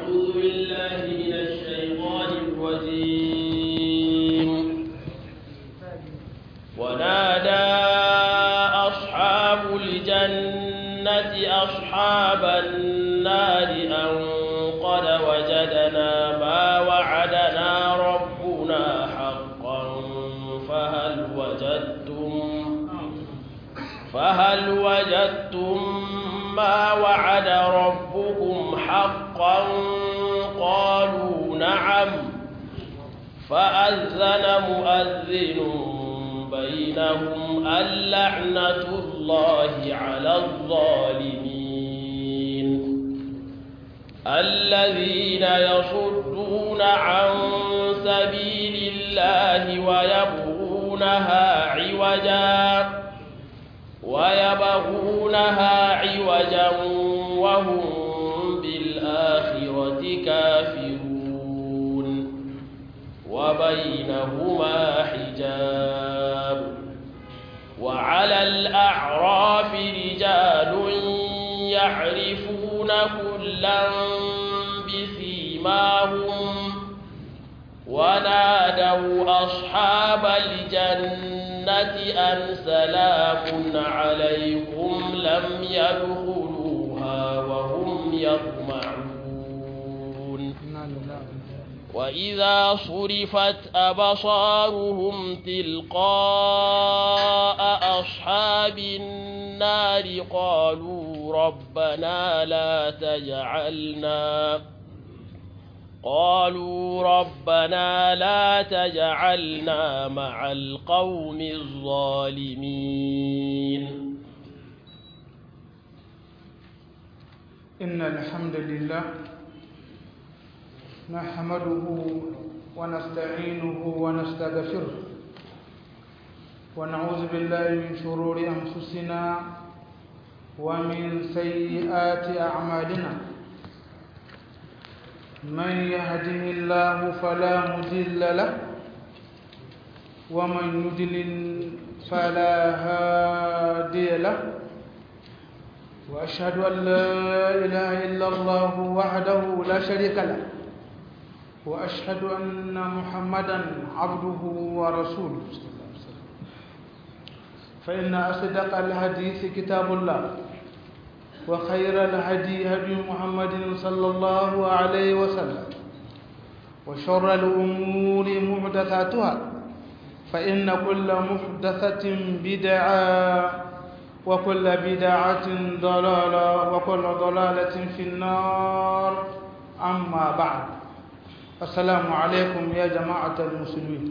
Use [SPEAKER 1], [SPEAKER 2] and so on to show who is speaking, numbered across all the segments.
[SPEAKER 1] أعوذ بالله من الشيطان الرجيم ونادى أصحاب الجنة أصحاب النار أن قد وجدنا ما وعدنا ربنا حقا فهل وجدتم فهل وجدتم ما وعد ربكم حقا قالوا نعم فأذن مؤذن بينهم اللعنة الله على الظالمين الذين يصدون عن سبيل الله ويبغونها عوجا ويبغونها عوجا وهم بالآخرة كافرون وبينهما حجاب وعلى الأعراف رجال يعرفون كلا بسيماهم ونادوا أصحاب الجنة أن سلام عليكم لم يدخلوها وهم يطمعون وإذا صرفت أبصارهم تلقاء أصحاب النار قالوا ربنا لا تجعلنا قالوا ربنا لا تجعلنا مع القوم الظالمين
[SPEAKER 2] إن الحمد لله نحمده ونستعينه ونستغفره ونعوذ بالله من شرور أنفسنا ومن سيئات أعمالنا من يهده الله فلا مضل له ومن يضلل فلا هادي له واشهد ان لا اله الا الله وحده لا شريك له واشهد ان محمدا عبده ورسوله فان اصدق الحديث كتاب الله وخير الهدي هدي محمد صلى الله عليه وسلم وشر الأمور محدثاتها فإن كل محدثة بدعة وكل بدعة ضلالة وكل ضلالة في النار أما بعد السلام عليكم يا جماعة المسلمين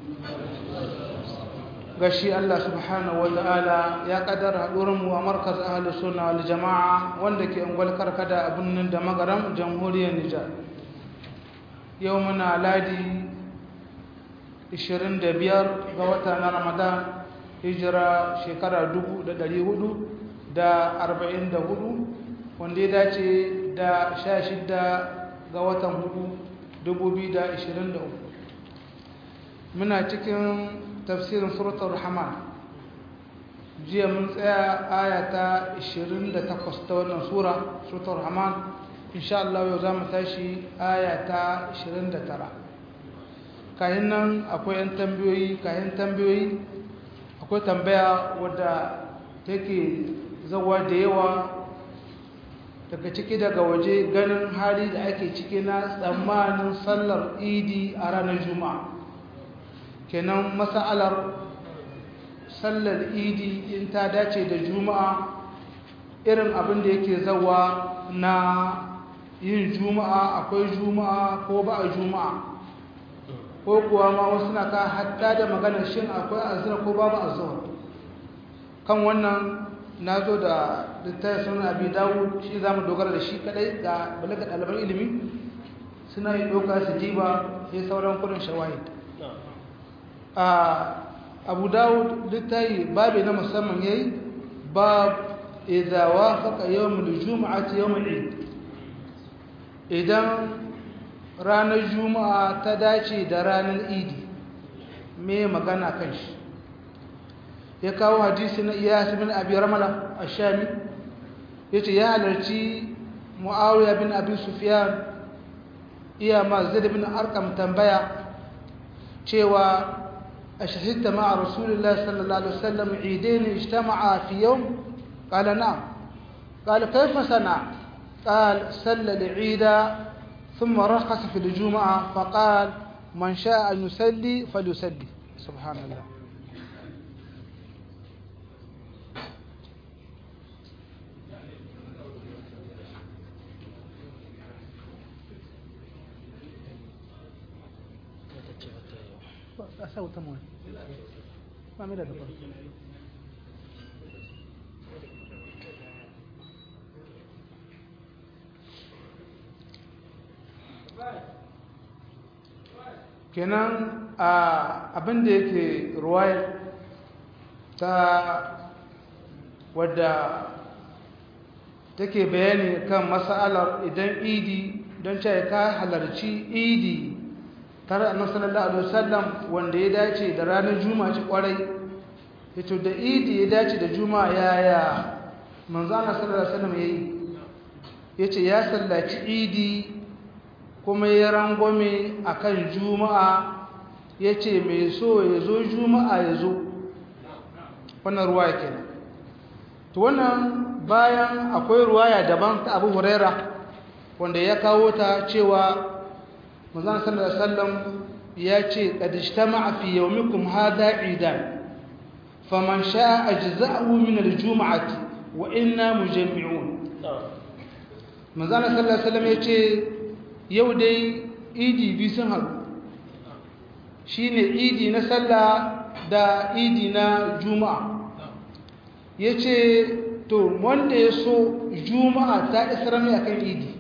[SPEAKER 2] gashi Allah subhanahu wata'ala ya kaddara mu a markaz ahlus sunna wal jama'a wanda ke ungwal karkada a birnin da magaram jamhuriyar Nijar yau muna ladi 25 ga wata na Ramadan hijira shekara 1444 wanda ya dace da 16 ga watan 4 2023 muna cikin tafsirin suratul rahman jiya mun tsaya aya ta 28 ta wannan sura suratul rahman insha Allah yau zamu tashi aya ta 29 kayan nan akwai yan tambayoyi kayan tambayoyi akwai tambaya wadda take zawa da yawa daga ciki daga waje ganin hali da ake ciki na tsammanin sallar idi a ranar juma'a kenan mas'alar sallar idi in ta dace da juma'a irin abin da yake zawa na yin juma'a akwai juma'a ko ba a juma'a ko kuwa ma wasu na ka hatta da maganar shin akwai azhar ko babu azhar kan wannan na zo da littafin sunan abi dawud shi za mu dogara da shi kadai ga balaga ɗaliban ilimi suna yi ɗauka su jiba sai sauran kudin shawahid a abu dawud littafi babi na musamman yayi bab idza wafaqa yawm al-jum'ati yawm al-eid idan ranar juma'a ta dace da ranar idi me magana kan shi ya kawo hadisi na iyas bin abi ramala ash-shami yace ya halarci muawiya bin abi sufyan iya ma zaid bin arqam tambaya cewa ashhadta ma'a rasulillah sallallahu alaihi wasallam eidain ijtama'a fi yawm qala na'am qala kayfa sana قال صلى العيد ثم رخص في الجمعة فقال من شاء أن يصلي فليصلي سبحان الله أسوي تموين ما ملا kenan abin da yake ruwaya ta wadda take bayani kan matsalar idan idi don cewa ka halarci idi tare a sallallahu alaihi wasallam wanda ya dace da ranar juma'a ci kwarai ito da idi ya dace da juma'a yaya manzo Allah sallallahu alaihi wasallam yayi yace ya sallaci idi kuma ya rangwame a kan juma'a ya ce mai so ya zo juma'a ya zo wannan ruwaya kenan to wannan bayan akwai ruwaya daban ta abu huraira wanda ya kawo ta cewa manzan sallallahu alaihi wasallam ya ce qad ijtama'a fi yawmikum hadha idan faman sha'a ajza'ahu min al-jum'ati wa inna mujammi'un manzan sallallahu alaihi wasallam ya ce yau dai idi biyu sun haɗu shi ne idi na sallah da idi na juma'a ya ce to wanda ya so juma'a ta isar mai akan idi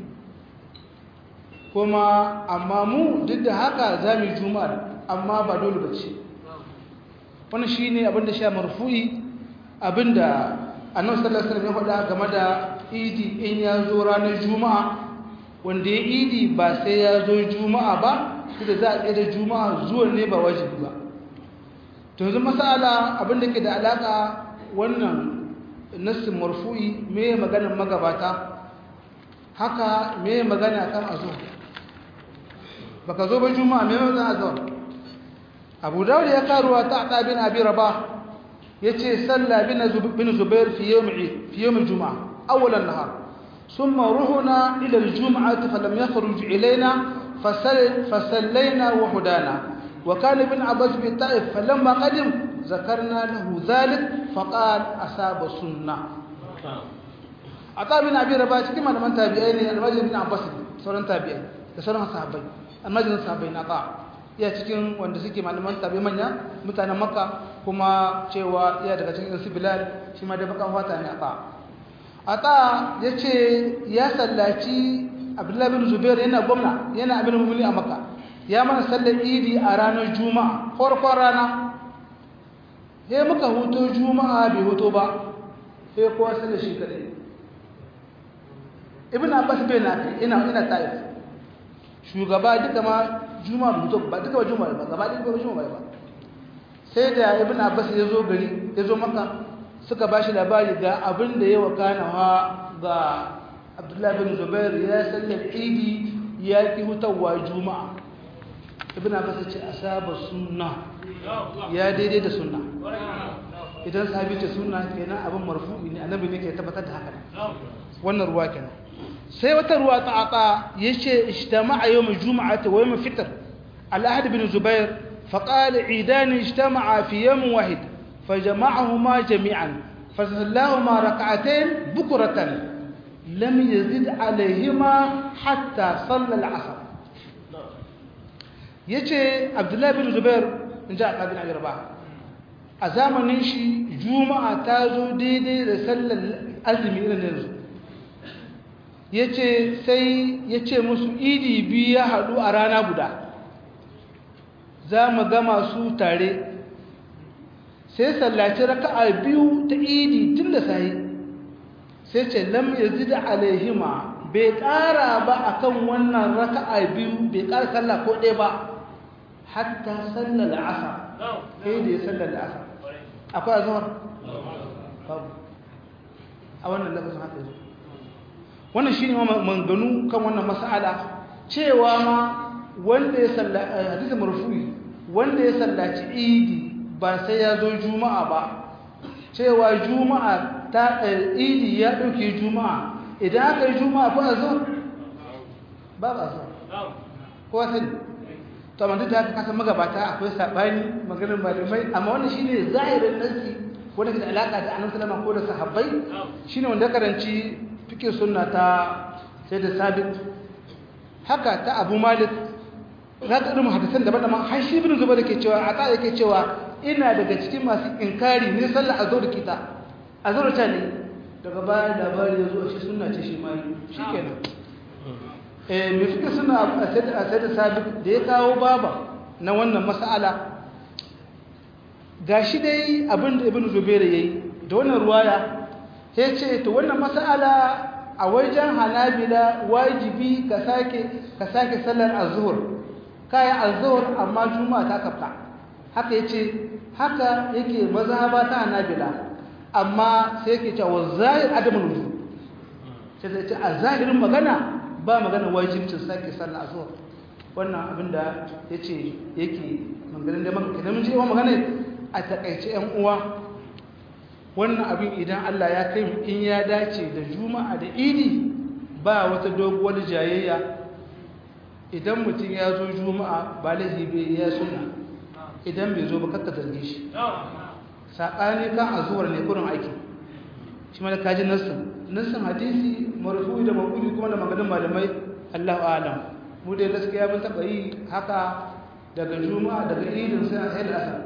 [SPEAKER 2] kuma amma mu duk da haka za mu yi juma'a amma ba dole ba ce wani shi ne abinda sha marfu'i abinda annan sallasar ya faɗa game da idi in ya zo ranar juma'a wanda ya idi ba sai ya zo juma'a ba da za a tsaye da juma'a zuwan ne ba wajibi ba to yanzu masala abinda ke da alaka wannan nassin marfu'i me maganar magabata haka me magana kan azo baka zo ba juma'a me magana azo abu dawud ya karuwa ta ada bin abi rabah yace salla bin zubair fi yawm fi yawm juma'a awwal an-nahar ثم رهنا إلى الجمعة فلم يخرج إلينا فسل فسلينا وهدانا وكان ابن عباس بالطائف فلما قدم ذكرنا له ذلك فقال أصاب السنة عطاء بن أبي رباح كما لمن تابعين المجد بن عباس سوران تابعين سوران صحابين المجد صحابين عطاء ya cikin wanda suke malaman tabi manya mutanen makka kuma cewa ya daga cikin su bilal shi ma da bakan fata ne a ata ya ce ya sallaci abdullahi bin zubair yana gwamna yana abin mummuni a maka ya mana sallar idi a ranar juma'a farkon rana sai muka huto juma'a bai huto ba sai kowa sallar shi kadai ibn abbas bai na kai ina ina taif shugaba duka ma juma'a bai huto ba duka ba juma'a ba gaba ɗaya ba juma'a ba sai da ibn abbas ya zo gari ya zo maka suka ba shi labari ga abin da ya wakana wa ga abdullahi bin zubair ya sallar idi ya ki hutawa juma'a ibn abbas ce asaba sunna ya daidai da sunna idan sahabi ce sunna kenan abin marfu'i ne annabi ne ke tabbatar da haka wannan ruwa kenan sai wata ruwa ta ata yace ijtama'a yawm juma'ati wa yawm fitr al-ahad bin zubair فقال عيدان اجتمعا في يوم واحد فجمعهما جميعا فصلاهما ركعتين بكرة لم يزد عليهما حتى صلى العصر yace Abdullahi bin Zubair inja Abdul Abi Rabah a zamanin shi Juma'a ta zo daidai da sallar azumi irin yanzu yace sai yace musu idi biyu ya hadu a rana guda za mu gama su tare sai sallaci raka'a biyu ta idi tun da sai sai ce lam yazid alaihima bai ƙara ba akan wannan raka'a biyu bai ƙara sallah ko ɗaya ba hatta sallar asar sai da ya sallar asar akwai azhar babu a wannan lafazin haka yanzu wannan shine manganu kan wannan mas'ala cewa ma wanda ya sallaci hadisi marfu'i wanda ya sallaci idi ba sai ya zo juma'a ba cewa juma'a ta idi ya dauke juma'a idan aka yi juma'a ko azhar ba ba azhar ko sai to amma duk da haka kasan magabata akwai sabani maganar malamai amma wannan shine zahirin nasi wanda ke da alaka da annabi sallallahu ko da sahabbai shine wanda karanci fiqh sunna ta sai da sabit haka ta abu malik za ta irin hadisan daban-daban har shi ibn zubair ke cewa a ta yake cewa ina daga cikin masu inkari ne sallar azhar kita azhar ta ne daga bayan labari ya zo shi sunna ce shi mai shikenan eh me fika suna a sai da sabit da ya kawo baba na wannan mas'ala gashi dai abin da ibn zubair yayi da wannan ruwaya sai ce to wannan mas'ala a wajen hanabila wajibi ka sake ka sake sallar azhur kai azhur amma juma'a ta kafta haka yace haka yake mazhaba ta hanabila amma sai yake cewa zahir adamul wujub sai sai ce a zahirin magana ba magana wajibcin sake sallar azhur wannan abinda yace yake maganin da maka idan mun je magana a takaice yan uwa wannan abin idan Allah ya kai in ya dace da juma'a da idi ba wata doguwar jayayya idan mutum ya zo juma'a ba laifi bai ya suna idan bai zo ba kakka zarge shi saɓani kan azuwar ne kurin aiki shi ma da kaji nassin nassin hadisi marfu da makuli kuma da maganin malamai Allahu alam mu dai gaskiya mun taɓa yi haka daga juma'a daga idin sai a da asar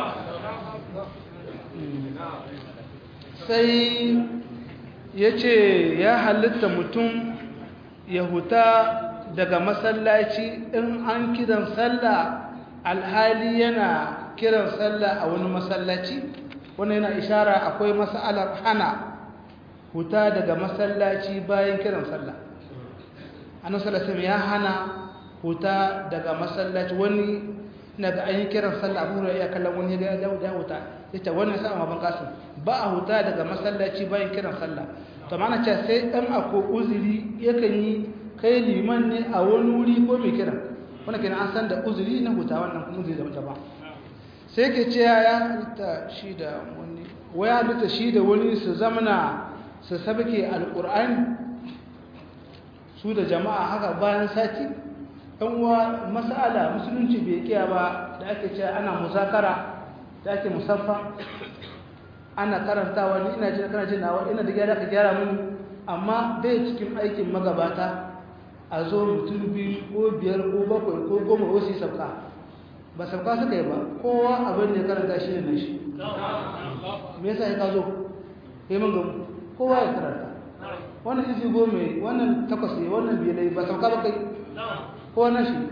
[SPEAKER 2] sai ya ce ya halitta mutum ya huta daga masallaci in an kiran sallah alhali yana kiran sallah a wani masallaci wani yana ishara akwai masalar hana huta daga masallaci bayan kiran sallah annan salasim ya hana huta daga masallaci wani na ga an yi kiran sallah abu da ya kallon wani ya da huta ya ce wannan sa'a maban kasin ba a huta daga masallaci bayan kiran sallah to mana ce sai dan ako uzuri yakan yi kai liman ne a wani wuri ko mai kiran wannan kenan an san da uzuri na huta wannan kuma uzuri da ba sai ke ce ya halitta shi da wani waya halitta shi da wani su zamana su sabke alqur'ani su da jama'a haka bayan sati ɗan uwa masala musulunci bai kiya ba da ake ce ana muzakara da ake musaffa ana karantawa ni ina jin kana jin nawa ina da gyara ka gyara mini amma dai cikin aikin magabata a zo mutum biyu ko biyar ko bakwai ko goma ko su sauka ba sauka suka yi ba kowa abin da ya karanta shi ne shi me yasa ya ka zo kai mun gamu kowa ya karanta wannan isi goma wannan takwas ne wannan biyar ba sauka ba kai kowa na shi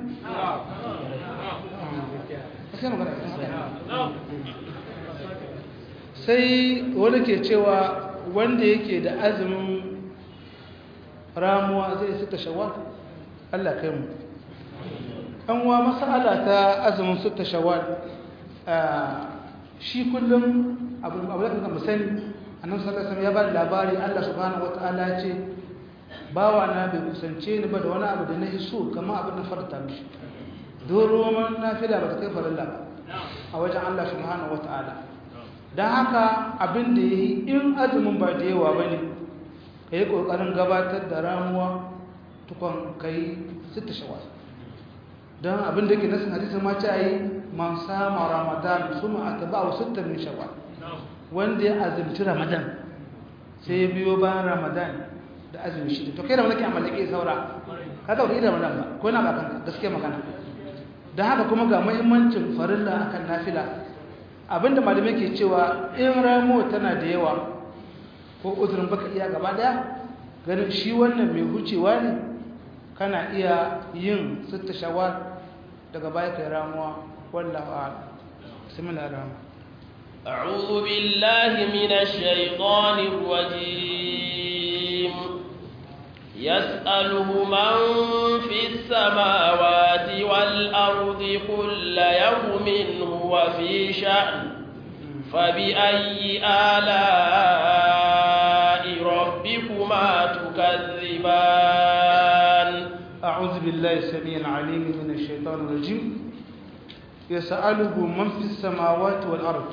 [SPEAKER 2] sai magana sai wani ke cewa wanda yake da azumin ramuwa zai suka shawar Allah kai mu an wa masala ta azumin suka shawar shi kullum abu da kuma musani annabi sallallahu alaihi ya ba da labari Allah subhanahu wataala ce bawa na bai kusance ni ba da wani abu da na hiso kama abin na farta mishi don roman nafila ba ta kai farilla ba a wajen Allah subhanahu wataala don haka abin da ya yi in azumin ba da yawa ba ne ka yi ƙoƙarin gabatar da ramuwa tukon ka yi sita shawa don abin da ke nasin hadisun ma ce a yi man sama ramadan su ma a taba wa sita min shawa wanda ya azumci ramadan sai ya biyo bayan ramadan da azumi shida to kai da wani ke amalake saura ka ga wani ramadan ba ko na ba kanka gaskiya magana don haka kuma ga muhimmancin farilla akan nafila abinda malamai ke cewa in ramo tana da yawa ko uzurin baka iya gaba daya ganin shi wannan mai hucewa ne kana iya yin sitta shawar daga baya kai ramuwa wallahu a'lam bismillahir rahmanir
[SPEAKER 1] أعوذ بالله من الشيطان الرجيم يسأله من في السماوات والأرض كل يوم هو في شأن فبأي آلاء ربكما تكذبان
[SPEAKER 2] أعوذ أعوذ بالله السميع العليم من الشيطان الرجيم يسأله من في السماوات والأرض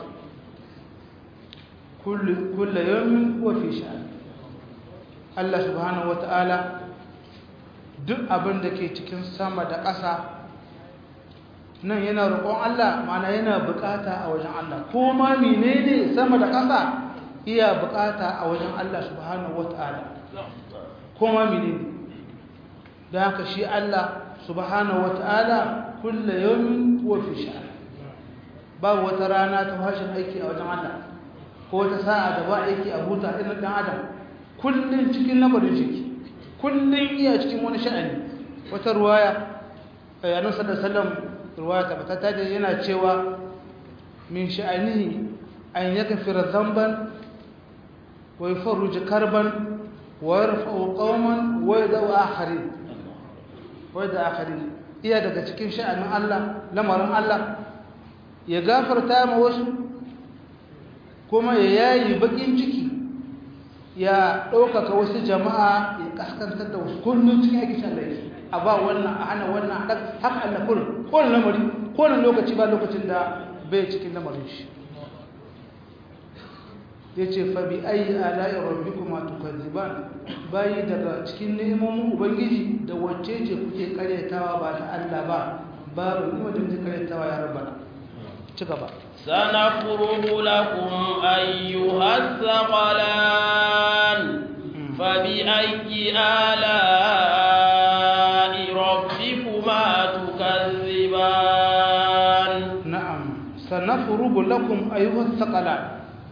[SPEAKER 2] كل كل يوم هو في شأن الله سبحانه وتعالى duk abin da ke cikin sama da ƙasa nan yana roƙon Allah mana yana buƙata a wajen Allah ko ma menene sama da ƙasa iya buƙata a wajen Allah subhanahu wata'ala ko ma menene don haka shi Allah subhanahu wata'ala kulle yawmin huwa fi sha'an babu wata rana ta fashin aiki a wajen Allah ko wata sa'a da ba aiki a huta irin dan adam kullun cikin lamarin shi kullun iya cikin wani sha'ani wata ruwaya annabi sallallahu alaihi wasallam ruwaya ta da yana cewa min sha'anihi an yakfira dhanban wa yufarrij karban wa yarfa'u qauman wa yad'u akharin wa yad'u akharin iya daga cikin sha'anin Allah lamarin Allah ya gafarta ma wasu kuma ya yayi bakin ciki ya ɗaukaka wasu jama'a ya kaskantar da wasu kullum cikin ake shallaye a ba wannan a hana wannan haka Allah kullum kowane lamari kowane lokaci ba lokacin da bai cikin lamarin shi ya ce fabi ayi ala'i rabbi kuma tukazziban bayi daga cikin neman ubangiji da wacce ce kuke karyatawa ba ta Allah ba babu ni wajen kuke karyatawa ya rabbana ci gaba
[SPEAKER 1] سنفرغ لكم أيها الثقلان فبأي آلاء ربكما تكذبان
[SPEAKER 2] نعم سنفرغ لكم أيها الثقلان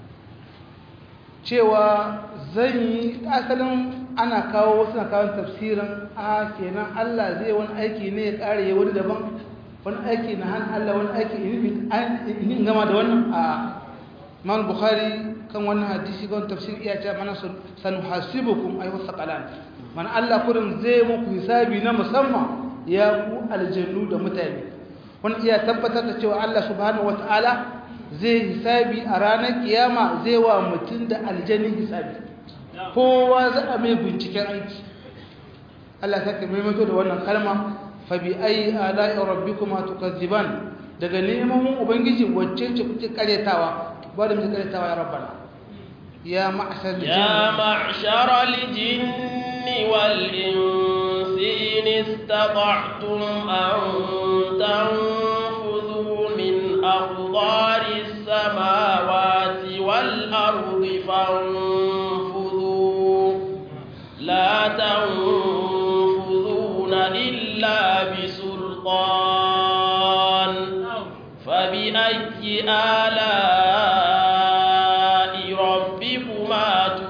[SPEAKER 2] cewa zan yi asalin ana kawo wasu na kawo tafsirin a kenan Allah zai wani aiki ne ya ƙare ya wani daban wani aiki na hannun Allah wani aiki in gama da wannan a man bukhari kan wannan hadisi kan tafsir iya ce mana sanu hasibukum ayu saqalan man Allah kurin zai muku hisabi na musamman ya ku aljannu da mutane wani iya tabbatar da cewa Allah subhanahu wataala zai hisabi a ranar kiyama zai wa mutum da aljannin hisabi kowa za a mai binciken aiki Allah sake maimaito da wannan kalma fabi ayi ala'i rabbikuma tukazziban daga neman ubangiji wacce ce kuke karetawa ba da muke karetawa ya rabbana ya ma'shar
[SPEAKER 1] ya ma'shar al-jinn wal insi in istata'tum an tanfudhu min aqdari as-samawati wal ardi fanfudhu la tanfudhuna illa بسلطان فبأي آلاء ربكما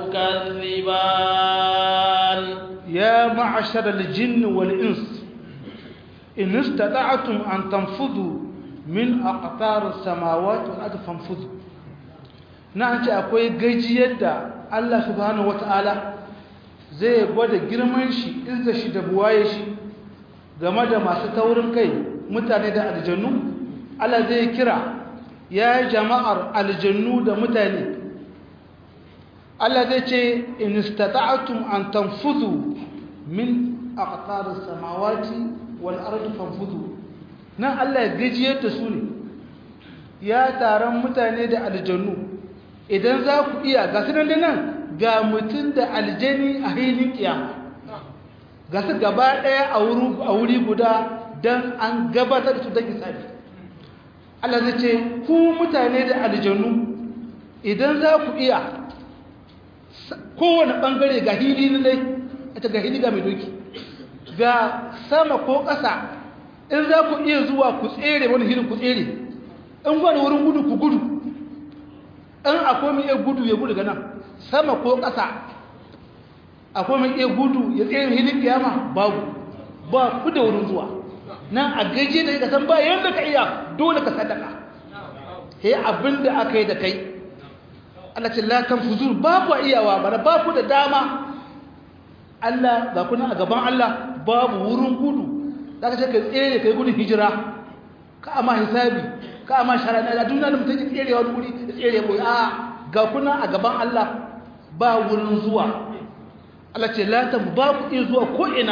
[SPEAKER 1] تكذبان
[SPEAKER 2] يا معشر الجن والإنس إن استطعتم أن تنفذوا من أقطار السماوات والأرض فانفذوا na ce akwai gajiyar da Allah subhanahu wata'ala zai gwada girman shi izza shi da buwaye shi game da masu taurin kai mutane da aljannu Allah zai kira ya jama'ar aljannu da mutane Allah zai ce in istata'tum an tanfudu min aqtaris samawati wal ardi fanfudu nan Allah ya gajiyar da su ne ya taron mutane da aljannu idan za ku iya ga su nan ga mutum da aljani a hilin kiyama ga su gaba ɗaya a wuri guda don an gabatar da su don isabi Allah zai ce ku mutane da aljannu idan za ku iya kowane ɓangare ga hili na dai a ga hili ga mai doki ga sama ko ƙasa in za ku iya zuwa ku tsere wani hilin ku tsere in gwada wurin gudu ku gudu in akwai mai iya gudu ya gudu ga nan sama ko ƙasa akwai mai iya gudu ya tsaye hilin kiyama babu ba ku da wurin zuwa nan a gaje da ka san ba yadda ka iya dole ka sadaka he abin da aka yi da kai Allah ce la tanfuzur ba ku iyawa bara ba ku da dama Allah ga kuna a gaban Allah babu wurin gudu zaka ce ka tsere kai gudun hijira ka amma hisabi ka amma sharaɗa da duniya da mutum ya tsere wani wuri ya tsere ko a ga kuna a gaban Allah ba wurin zuwa Allah ce la ba ku iya zuwa ko ina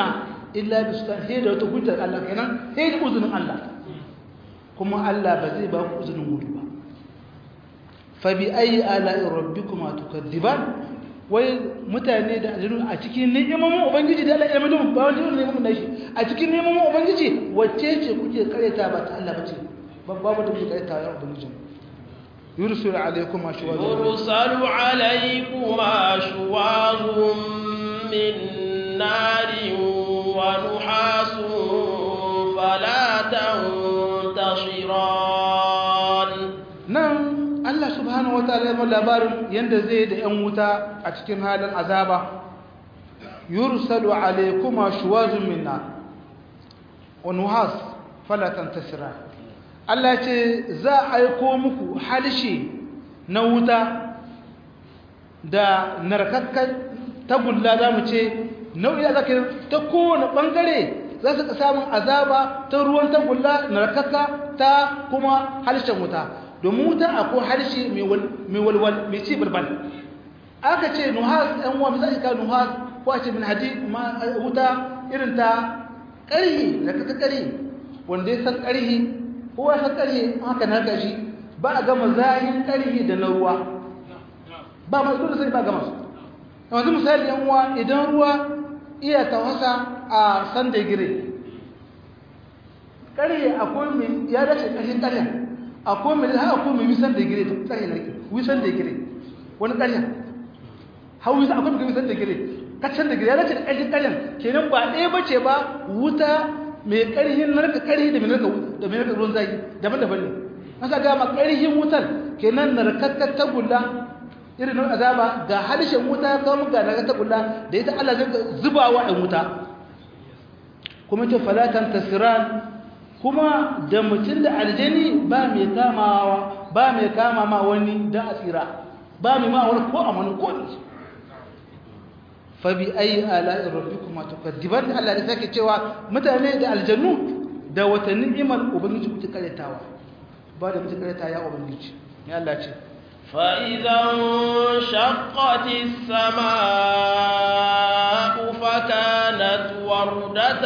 [SPEAKER 2] illa bi sultan he da wata hujjar Allah kenan he da uzunin Allah kuma Allah ba zai ba ku uzunin gudu ba fa bi ayi ala'i rabbikuma tukadziban wai mutane da aljanu a cikin ni'imomin ubangiji da Allah ya mai ba wani ne mun shi a cikin ni'imomin ubangiji wacce ce kuke kareta ba ta Allah bace babu da kuke kareta ya ubangiji yursul alaikum ashwaz
[SPEAKER 1] يرسل عليكما شواظ من نار ونحاس فلا تنتصران
[SPEAKER 2] nan Allah subhanahu wataala ya ba labarin yanda zai da yan wuta a cikin halin azaba yursalu alaykuma shuwazun min nar wa nuhas fala tantasiran Allah ce za a aiko muku halshe na wuta da narkakkan tagulla za mu ce nau'i da zaka ta kowane bangare za su samun azaba ta ruwan tagulla narkakka ta kuma halshen wuta domin wuta akwai harshe mai walwal mai ci balbal aka ce nuhas ɗan uwa misali ka nuhas ko a ce min hadi wuta irin ta ƙarhi da ka ƙarhi wanda ya san ƙarhi ko ya san ƙarhi haka na gashi ba a gama zahin ƙarhi da na ruwa ba masu dole sai ba gama su yanzu misali yan uwa idan ruwa iya tawasa a san da gire ƙarhi akwai mai ya dace ƙarhin ƙarhin akwai mai haka akwai mai wisan da gire tsare na ke wisan da gire wani ƙarya hau wisan akwai mai wisan da gire kaccan da gire ya dace da ƙarfin ƙaryan kenan ba ɗaya ba ce ba wuta mai ƙarfin narka ƙarfi da mai narka da mai narka ruwan zaki daban-daban ne an sa gama ƙarfin wutar kenan narkakkar tagulla irin nan azaba ga halishin wuta kawo ga narkakkar tagulla da ita Allah zai zubawa ɗan wuta kuma ce falatan tasiran kuma da mutum da aljani ba mai kamawa ba mai kama ma wani don asira ba mai ma wani ko a wani ko ne fabi ayi ala'in rabbikuma tukaddiban Allah da sake cewa mutane da aljannu da wata ni'imar ubangiji kuke karetawa ba da kuke kareta ya ubangiji ne Allah ce
[SPEAKER 1] فإذا انشقت السماء فكانت وردة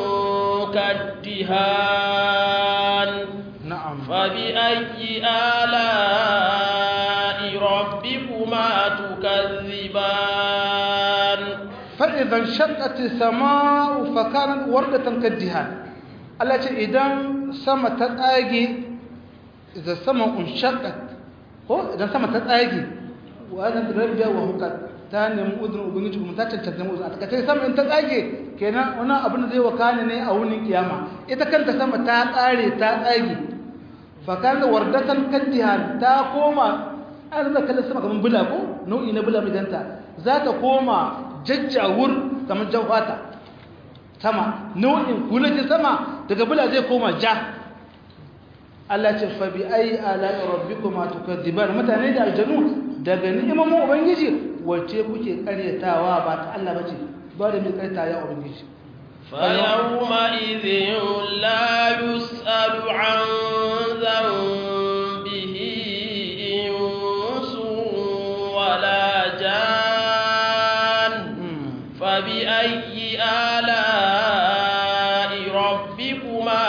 [SPEAKER 1] كالدهان
[SPEAKER 2] na'am
[SPEAKER 1] فبأي آلاء ربكما تكذبان
[SPEAKER 2] فإذا انشقت السماء فكانت وردة كالدهان Allah ce idan sama ta tsage idan sama unshaqqat ko idan sama ta tsage wa zan rabbiya wa hukat ta nemi uzurin ubangiji kuma ta cancanta mu uzuri a takaice sama in ta tsage kenan wannan abin da zai wakana ne a wunin kiyama ita kanta sama ta tsare ta tsage fa kana wardatan kaddihan ta koma an zaka kallon sama kamar bula ko nau'i na bula midanta za ta koma jajjawur kamar jawhata sama nau'in kulajin sama daga bula zai koma ja Allah ce fa bi ayi ala'i rabbikuma tukadziban mutane da aljanu daga ni'imomin ubangiji wacce kuke karyatawa ba ta Allah bace ba da mai karyata ya ubangiji
[SPEAKER 1] فيومئذ لا يسأل عن ذنبه إنس ولا جان فبأي آلاء ربكما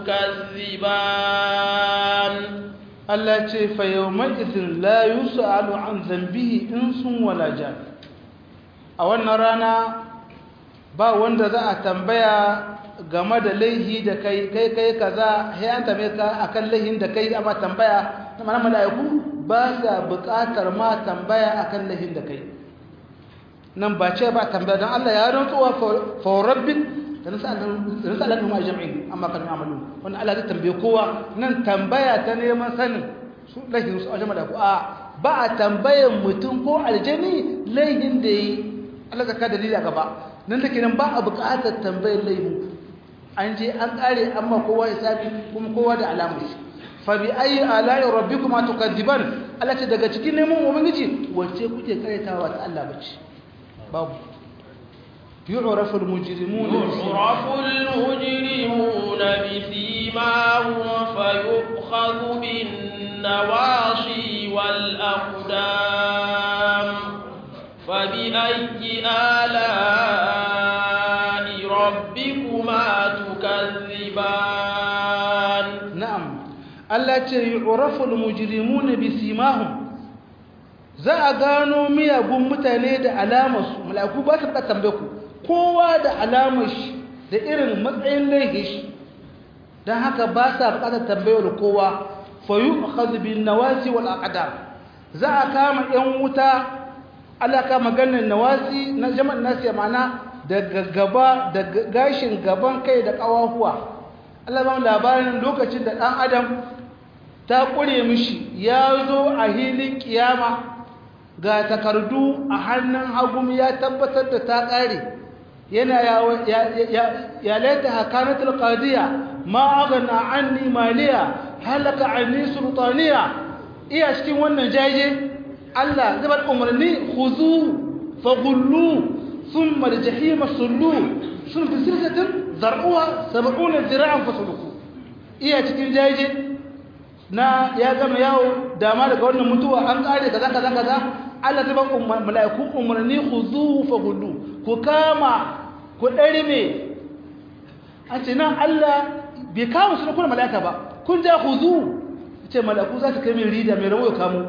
[SPEAKER 1] تكذبان
[SPEAKER 2] Allah ce fa yawma idhin la yus'alu an dhanbihi insun wala jan a wannan rana ba wanda za a tambaya game da laihi da kai kai kai kaza sai an tambaye ka akan laihin da kai amma tambaya na mana malaiku ba sa buƙatar ma tambaya akan laihin da kai nan ba ce ba tambaya don Allah ya rantsuwa fa rabbik da nasalar kuma jami'in amma kan amalu wanda Allah zai tambaye kowa nan tambaya ta neman sanin su laifin su a jama'a da ku a ba a tambayan mutum ko aljani laifin da yi Allah zaka dalili a gaba nan da kenan ba a buƙatar tambayar laifin an je an ƙare amma kowa ya sabi kuma kowa da alamu shi fa bi ayi ala'i rabbikuma tukadiban Allah ce daga cikin neman ubangiji wacce kuke karetawa ta Allah bace babu يعرف المجرمون
[SPEAKER 1] يعرف المجرمون بسيماهم فيؤخذ بالنواصي والأقدام فبأي آلاء ربكما تكذبان
[SPEAKER 2] na'am Allah ce yu'rafu al-mujrimuna bisimahum za a gano miyagun mutane da alamarsu mala'iku ba su ka tambaye ku kowa da alamar shi da irin matsayin laifin shi don haka ba sa bukatar tambayar kowa fayu akhadhu bin nawasi wal aqdar za a kama yan wuta Allah ka maganar nawasi na jama'an nasi ma'ana daga gaba da gashin gaban kai da kawahuwa Allah ba mu labarin lokacin da dan adam ta kure mishi ya zo a hilin kiyama ga takardu a hannun hagu ya tabbatar da ta kare yana ya laita hakanatul qadiya ma aghna anni maliya halaka anni sultaniya iya cikin wannan jaje Allah zai bar umarni khuzu faghullu thumma aljahima sallu sun fi silsatin zar'uha 70 zira'an fasuluku iya cikin jaje na ya gama yawo dama daga wannan mutuwa an kare kaza kaza kaza Allah zai bar mala'iku umarni khuzu faghullu ku kama ku ɗarime an ce nan Allah bai kama su kuna mala'ika ba kun ja ku zu ce mala'iku za su kai mai rida mai rawo ya kamo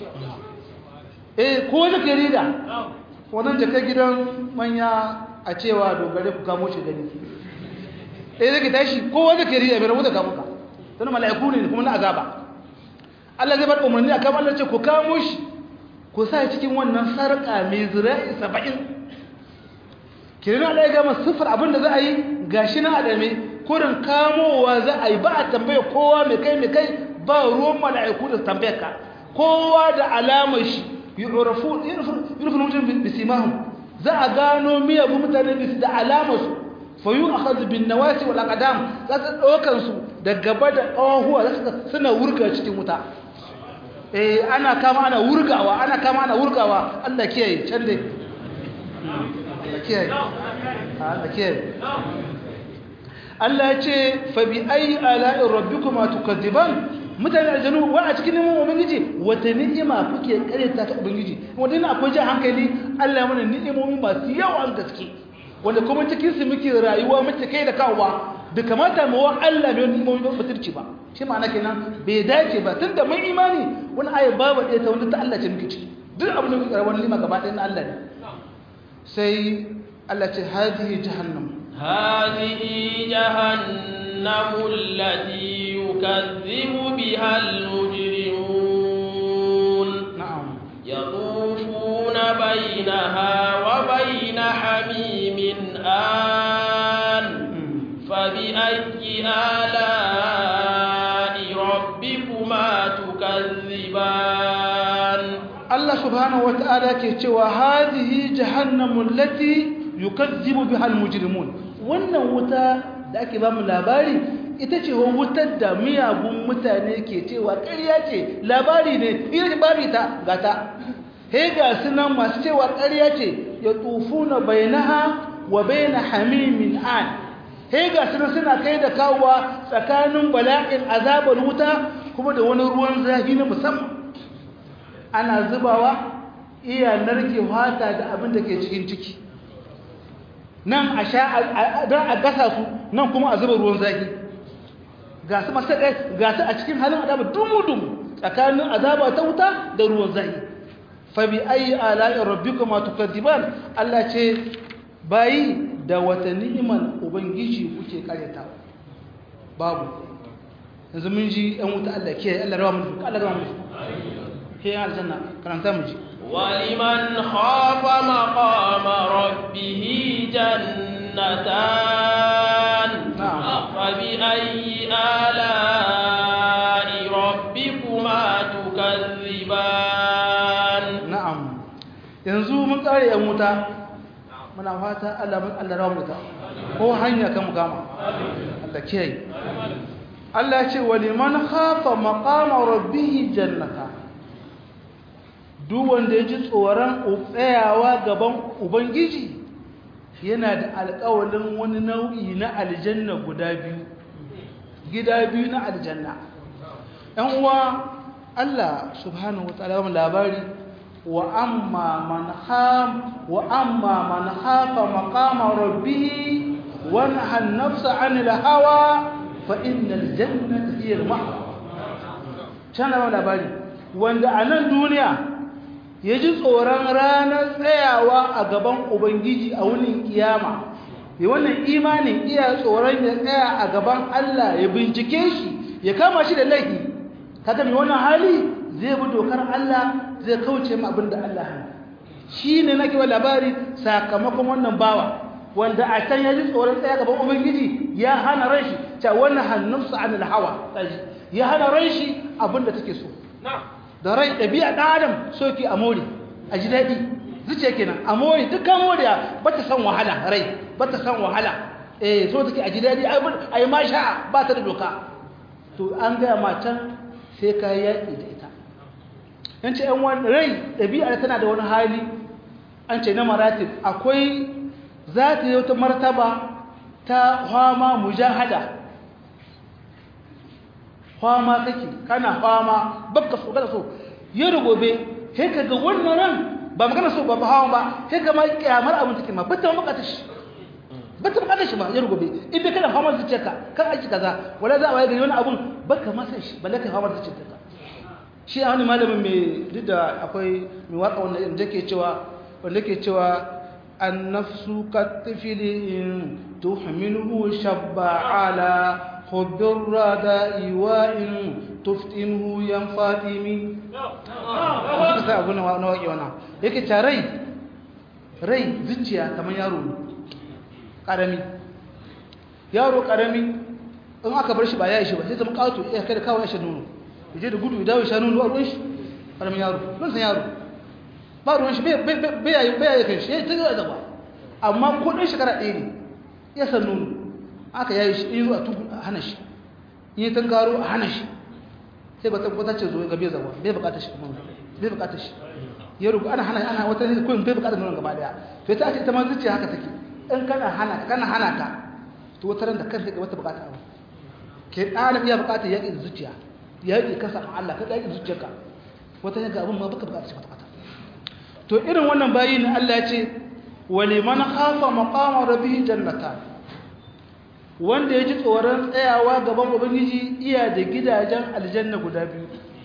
[SPEAKER 2] eh ko wani ke rida wannan jaka gidan manya a cewa dogare ku kamo shi gani eh zai tashi ko wani ke rida mai rawo da kamo ka tana mala'iku ne kuma na azaba Allah zai bar umarni a kama Allah ce ku kamo shi ku sa cikin wannan sarƙa mai zira'i saba'in kirin Allah ya gama siffar abin da za a yi gashi na adame kurin kamowa za a yi ba a tambaye kowa mai kai mai kai ba ruwan mala'iku da tambaye ka kowa da alamar shi yurfu yurfu mutum bisimahum za a gano miyagu mutane bisu da alamar su fa yu akhadhu bin nawasi wal aqdam za su daukan su da gaba da ƙahuwa za su suna wurga cikin wuta eh ana kama ana wurgawa ana kama ana wurgawa Allah kiyaye can dai Allah kiyaye Allah kiyaye Allah ya ce fa bi ayi ala'i rabbikuma tukadziban mutane aljanu wa a cikin neman ubangiji wata ni'ima kuke kareta ta ubangiji wanda ina akwai jin hankali Allah ya mana ni'imomi masu yawan gaske wanda kuma cikin su muke rayuwa muke kai da kawowa da kamata mu wa Allah mai ni'imomi ba mutunci ba shi ma'ana kenan bai dace ba tunda mun imani wani ayat babu ɗaya ta wanda ta Allah ce muke ciki duk abin da muke karɓar ni'ima gaba ɗaya na Allah ne sai Allah ce hadihi jahannam
[SPEAKER 1] هذه جهنم التي يكذب بها المجرمون
[SPEAKER 2] na'am
[SPEAKER 1] يطوفون بينها وبين حميم آن فبأي آلاء ربكما تكذبان
[SPEAKER 2] Allah subhanahu wata'ala ke cewa hadhihi jahannamu allati yukazzibu biha almujrimun wannan wuta da ake ba mu labari ita ce wutar da miyagun mutane ke cewa ƙarya ce labari ne ita ce babu ita gata he ga sunan masu cewa ƙarya ce ya tufuna bainaha wa baina hamimin an he ga sunan suna kai da kawowa tsakanin bala'in azabar wuta kuma da wani ruwan zafi na musamman ana zubawa iya narke fata da abin da ke cikin ciki nan a sha don a gasa su nan kuma a zuba ruwan zafi ga su masu ɗaya ga su a cikin halin azaba dumu-dumu tsakanin azaba ta wuta da ruwan zafi fabi ayi ala'in rabbi kuma tukaddiban Allah ce bayi da wata ni'iman ubangiji kuke karyatawa babu yanzu mun ji yan wuta Allah ke Allah rawa mu Allah rawa mu هي الجنة كلام تمجي
[SPEAKER 1] ولمن خاف مقام ربه جنتان
[SPEAKER 2] نعم.
[SPEAKER 1] فبأي آلاء ربكما تكذبان
[SPEAKER 2] na'am yanzu mun kare yan wuta muna fata Allah mun Allah rawa mu ta ko hanya kan mu kama Allah kiyaye Allah ya ce waliman khafa maqama rabbih jannata duk wanda ya ji tsoron tsayawa gaban ubangiji yana da alƙawalin wani nau'i na aljanna guda biyu gida biyu na aljanna ‘yan uwa Allah subhanahu wa ta'ala mu labari wa amma man kham wa amma man khafa maqama rabbih wa nahan nafsa anil hawa fa innal jannata hiya al-ma'wa kana labari wanda a nan duniya ya ji tsoron ranar tsayawa a gaban ubangiji a wunin kiyama ya wannan imanin iya tsoron ya tsaya a gaban Allah ya bincike shi ya kama shi da laifi kaga mai wannan hali zai bi dokar Allah zai kauce ma abin da Allah hana shi ne nake wa labari sakamakon wannan bawa wanda a can ya ji tsoron tsaya gaban ubangiji ya hana ran shi ta wannan hannunsa anil hawa ya hana ran shi abin da take so da rai ɗabi'a ɗan adam soki a more a ji daɗi zuciya kenan a more dukkan moriya ba ta san wahala rai ba ta san wahala eh so take a ji daɗi a yi ma sha'a ba ta da doka to an gaya ma can sai ka yi yaƙi da ita yan ce yan wani rai ɗabi'a tana da wani hali an ce na maratib akwai za ta yi wata martaba ta hama mujahada fama kake kana fama babka so kada so yau gobe sai ka ga wannan ran ba magana so ba ba hawan ba sai ka ma kyamar abin take ma bata bukata shi bata bukata shi ba yau gobe idan kana fama zuciyarka kan aiki kaza wala za a waye gari wani abun baka masa shi balle ka fama zuciyarka shi a wani malamin mai duk da akwai mai waka wanda da ke cewa wanda ke cewa النفس كالطفل إن تحمله شب على حب الرداء وإن تفتنه ينفاتم suka sa abu na waƙe wana yake ta rai rai zuciya kamar yaro ne ƙarami yaro ƙarami in aka bar shi ba ya yi shi ba sai zama ƙato ya kai da kawo ya sha nono ya je da gudu ya dawo ya sha nono a ruwan shi ƙaramin yaro ɗan san yaro ba ruwan shi bai yayi kai shi ya ta zuwa zaba amma ko ɗan shekara ɗaya ne ya san nono aka yayi shi in zo a tuku a hana shi in yi tangaro a hana shi sai ba tabbata ce zo ga bai zaba bai bukatar shi kuma bai bukatar shi ya rubu ana hana ana wata ne ko bai bukatar nono gaba daya to ita ce ita ma zuciya haka take in kana hana kana hana ka to wata ran da kanta ga wata bukata abu ke ɗana iya bukatar yaƙi da zuciya yaƙi kasa Allah ka yaƙi zuciyarka wata ne ga abin ma baka bukatar shi kwata to irin wannan bayi ne Allah ya ce waliman khafa maqama rabbih jannatan wanda ya ji tsoron tsayawa gaban ubangiji iya da gidajen aljanna guda biyu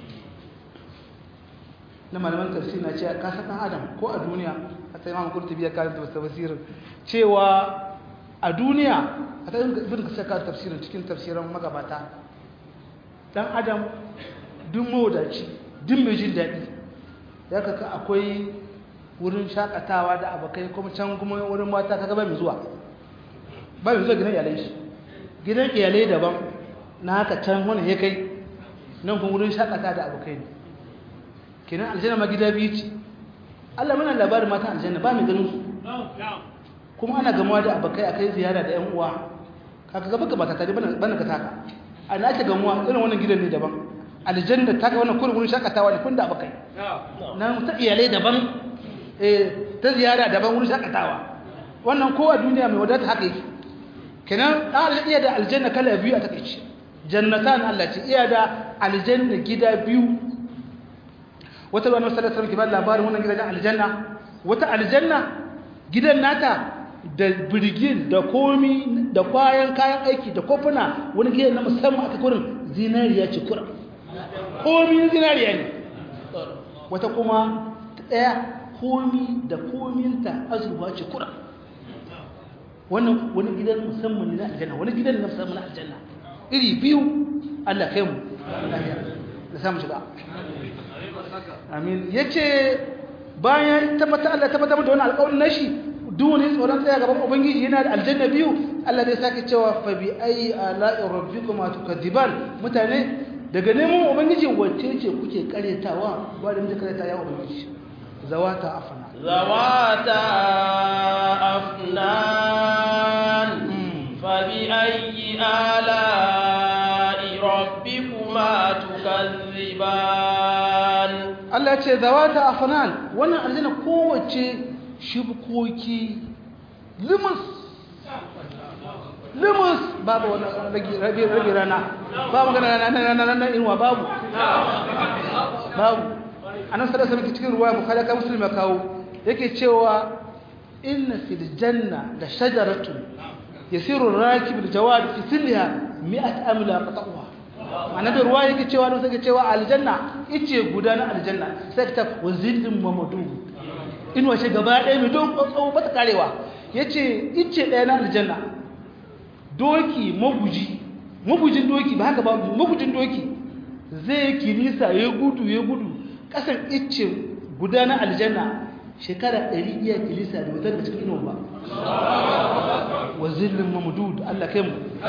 [SPEAKER 2] na malaman tafsir na ce ka san adam ko a duniya a sai mamu kurtubi ya karanta wasu tafsirin cewa a duniya a ta ibn kasar karanta tafsirin cikin tafsirin magabata dan adam duk mawadaci duk mai jin daɗi ya kaka akwai wurin shakatawa da abokai kuma can kuma wurin mata kaga ba mai zuwa ba mai zuwa gidan iyalai shi gidan iyalai daban na haka can wani ya kai nan kuma wurin shakata da abokai ne kenan aljanna ma gida biyu ce Allah muna labarin matan aljanna ba mai ganin su kuma ana gamawa da abokai akai ziyara da yan uwa kaga gaba ka mata tare bana ka taka ana ake gamuwa irin wannan gidan ne daban aljanna ta ga wannan kurin wurin shakatawa ne kun da abokai nan ta iyalai daban ta ziyara daban wurin shakatawa wannan ko a duniya mai wadata haka yake kenan Allah iya da aljanna kala biyu a takeici jannatan Allah ce iya da aljanna gida biyu wata ruwan sallallahu alaihi wasallam ke ba labarin wannan gidan aljanna wata aljanna gidan nata da birgin da komi da kwayan kayan aiki da kofuna wani gidan na musamman aka kurin zinariya ce kura komi zinariya ne wata kuma ɗaya komi da kominta azurfa ce kura wannan wani gidan musamman ne na aljanna wani gidan na musamman na aljanna iri biyu Allah kai mu da samu shiga amin yace bayan tabbata Allah tabbata da wannan alƙawarin nashi duni tsoron tsaya gaban ubangiji yana da aljanna biyu Allah zai sake cewa fa bi ayi ala'i rabbikuma tukadiban mutane daga neman ubangiji wacce ce kuke karetawa ba da muke kareta ya ubangiji zawata afna
[SPEAKER 1] zawata afnan fa bi ayi ala'i rabbikuma tukazziban
[SPEAKER 2] Allah ya ce zawata afnan wannan aljanna kowace shibkoki limus limus babu wani rabi rana ba magana rana rana rana inuwa babu babu anan sada sa cikin ruwa bukhari ka muslim ya kawo yake cewa inna fil janna da shajaratun yasiru rakib aljawad fi silha mi'at amla qata'uha ma'ana da ruwa yake cewa don sake cewa aljanna ice guda na aljanna sai ta wazillin mamadu in wace gaba ɗaya mai don tsawo ba ta karewa yace ice ɗaya na aljanna doki maguji magujin doki ba haka ba magujin doki zai kilisa ya gudu ya gudu kasan ice guda na aljanna shekara ɗari iya kilisa da wutar da cikin inuwa ba wa zillin mamudud Allah kai mu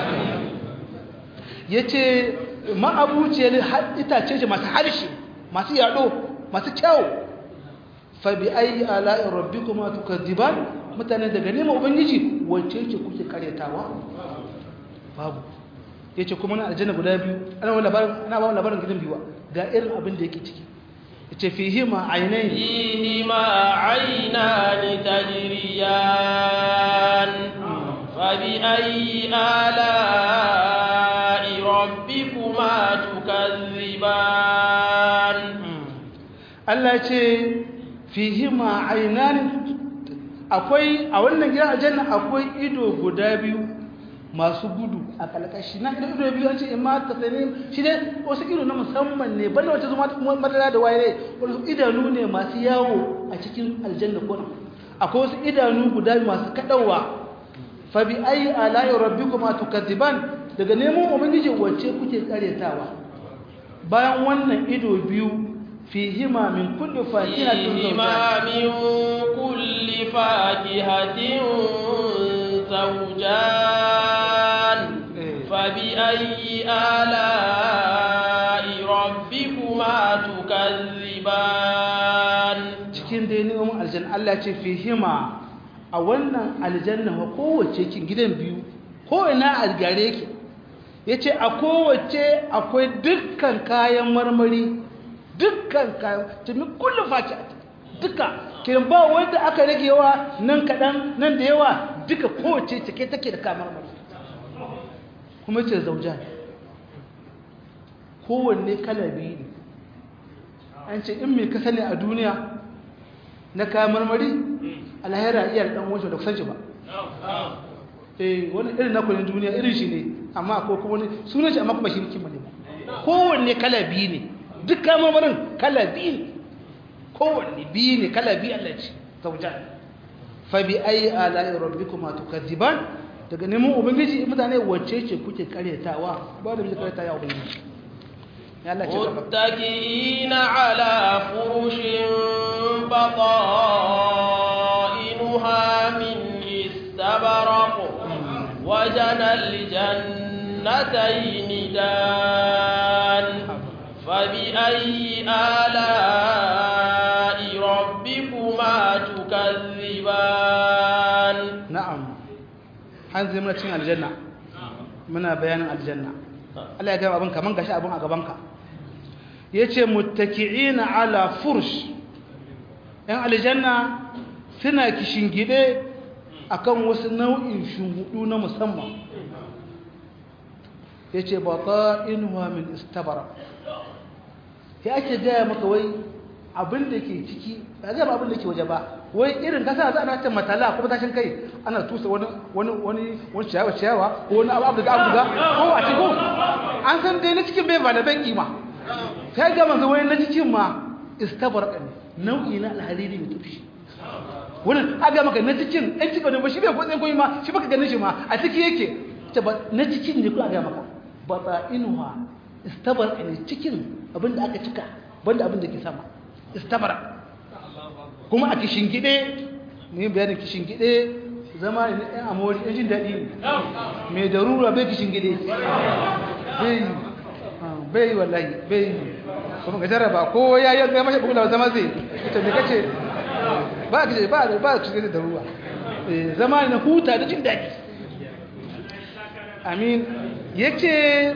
[SPEAKER 2] ya ce ma'abuciyar itace ce masu harshe masu yaɗo masu kyau fabi ayi ala'in rabbi kuma tukaddiban mutane daga nema ubangiji wacce ce kuke karyatawa babu ya ce kuma na aljanna guda biyu ana ba labarin gidan biyuwa ga irin abin da yake ciki ya ce fihima ainihin
[SPEAKER 1] fihima ainani tajriyan fabi ayi ala'i rabbikuma tukazziban
[SPEAKER 2] Allah ce fihima ainani akwai a wannan gidan aljanna akwai ido guda biyu masu gudu a kalkashi na ido ido biyu an ce imma ta tsane shi ne wasu ido na musamman ne banda wata zuma madara da waye wasu idanu ne masu yawo a cikin aljanna ko akwai wasu idanu guda masu kadawa fa bi ayi ala'i rabbikuma tukadiban daga neman ubangiji wacce kuke karetawa bayan wannan ido biyu fihima min kulli fakihatin
[SPEAKER 1] فيهما من كل فاكهة زوجان فبأي آلاء ربكما تكذبان
[SPEAKER 2] cikin dai neman aljanna Allah ce fihima a wannan aljanna wa kowace kin gidan biyu ko ina algare yake yace a kowace akwai dukkan kayan marmari dukkan kayan tumi kullu faki duka kin ba wanda aka rage yawa nan kadan nan da yawa duka kowace cike take da kayan marmari kuma ce zauja kowanne kala biyu ne an ce in mai ka sani a duniya na kayan marmari alhaira iya dan wancan da kusanci ba eh wani irin na kunin duniya irin shi ne amma ko kuma wani sunan shi amma kuma shi rikin ne kowanne kala biyu ne duk kayan marmarin kala biyu ne kowanne biyu ne kala biyu Allah ce zauja fa bi ayi ala'i rabbikuma tukadziban daga neman ubangiji mutane wacce ce kuke karyatawa ba da muke karyata ya ubangiji ya Allah ce gaba
[SPEAKER 1] متكئين على فرش بطائنها من استبرق وجنى الجنتين دان فبأي آلاء ربكما تكذبان
[SPEAKER 2] na'am an zai muna cin aljanna muna bayanin aljanna Allah ya gaba abin kaman gashi abin a gabanka yace muttaki'ina ala fursh yan aljanna suna kishingide akan wasu nau'in shungudu na musamman yace bata'inuha min istabara ya ake gaya maka wai abin da ke ciki ba zai ba abin da ke waje ba wai irin kasa za a ta matala kuma tashin kai ana tusa wani wani wani wani ciyawa ciyawa ko wani abu abu da abu da ko a cikin an san dai na cikin bai ba da bai kima sai ga manzo wai na cikin ma istabar ne nau'i na alhariri mai tufi wannan aga maka na cikin ɗan cikin ne ba shi bai kwatsin koyi ma shi baka ganin shi ma a ciki yake ta ba na cikin ne kuma aga maka bata'inuha istabar ne cikin abin da aka cika banda abin da ke sama istabara kuma a kishin gide ne bayanin kishin gide zama ne ɗan amori ɗan jin daɗi ne mai darura bai kishin gide bai bai wallahi bai kuma ga jarraba ko ya yi ga mashi bugula zama zai ita me kace ba ka ba ba ka da darura zama ne na huta da jin daɗi amin yace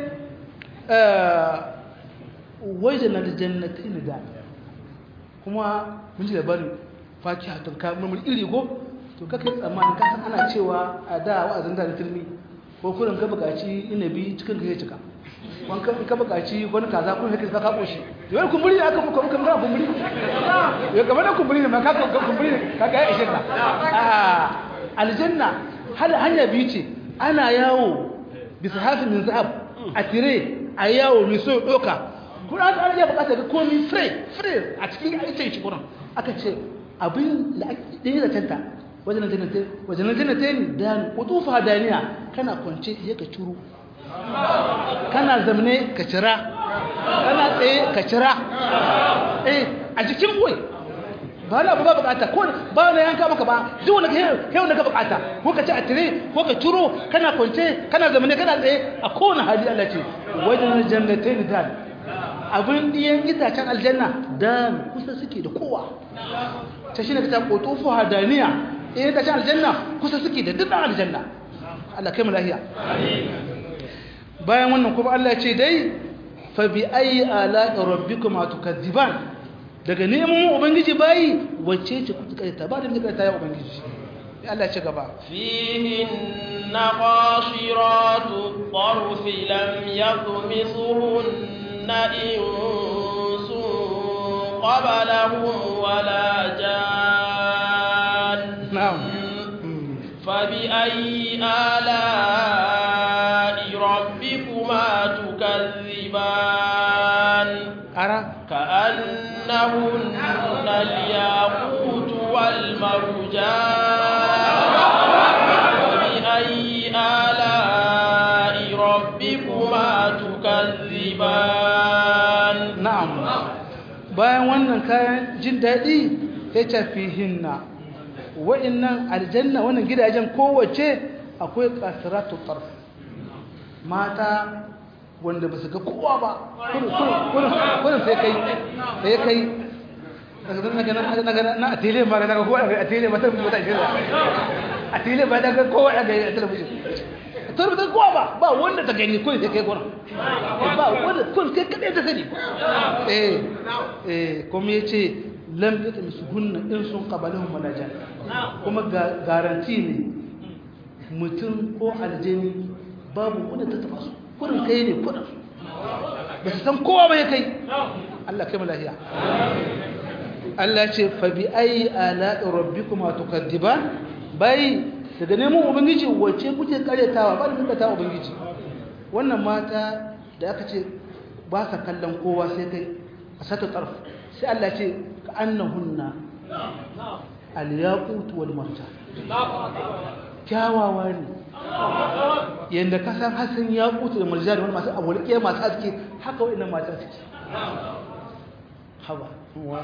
[SPEAKER 2] wajen na jannatin da kuma mun ji labarin fakiha tun ka mun iri go to kake tsammanin ka san ana cewa a da wa'azin da turmi ko kurin ka buƙaci inabi cikin ka ya cika wani ka buƙaci wani kaza kun haka ka kabo shi yau kumburi ne aka muka muka muka kumburi yau kamar da kumburi ne ma ka kumburi ne ka ga ya ishe ka a aljanna hal hanya biyu ce ana yawo bisa hafin min zahab a tire a yawo mai so doka kuma an iya bukata ga komi free free a cikin aikin shi kuran aka ce abin da ɗaya da canta wajen jannate wajen jannate ne da kutufa daniya kana kwance ya ka curu kana zamne ka cira kana tsaye ka cira eh a jikin boy ba na ba bukata ko ba na yanka maka ba duk wanda kai wanda ka bukata ko ka ci a tire ko ka ciro kana kwance kana zamne kana tsaye a kowane hali Allah ce wajen jannate ne da abin diyan itacen aljanna da kusa suke da kowa ta shi ne ta kotofu hadaniya in itacen aljanna kusa suke da dukkan aljanna Allah kai mu lahiya bayan wannan kuma Allah ce dai fa bi ayi ala rabbikuma tukadziban daga neman ubangiji bayi wacce ce kuka kaita ba da muke kaita ya ubangiji Allah ya ci gaba
[SPEAKER 1] فيهن قاصرات الطرف لم يطمثهن إنس قبلهم ولا جان
[SPEAKER 2] na'am
[SPEAKER 1] فبأي آلاء ربكما تكذبان
[SPEAKER 2] ara
[SPEAKER 1] كأنهن الياقوت والمرجان فبأي آلاء ربكما تكذبان
[SPEAKER 2] na'am bayan wannan kayan jin daɗi ya tafi hinna wa'innan aljanna wannan gidajen kowace akwai kasiratu tarf mata wanda ba su ga kowa ba kurin sai kai sai kai na a tele ma daga kowa a tele ba ta mutu a tele a tele ba daga kowa a gari a talabijin ta rubuta kowa ba ba wanda ta gani kun sai kai kurin ba wanda kun kai kadai ta sani eh eh kuma yace lam yatmisuhunna in sun qabalahum malajan kuma garanti ne mutum ko aljani babu wanda ta taba su kurin kai ne kurin ba su san kowa ba ya kai Allah kai malahiya Allah ce fa bi ayi ala rabbikuma tukadiban bai daga neman ubangiji wacce kuke karyatawa ba da kuka ta ubangiji wannan mata da aka ce ba sa kallon kowa sai kai a sata tarf sai Allah ce ka annahunna al-yaqut wal marjan kyawawa ne yadda ka san hasan ya kuta da marjan wani masu abulke masu haske haka wa'annan matan suke haba wa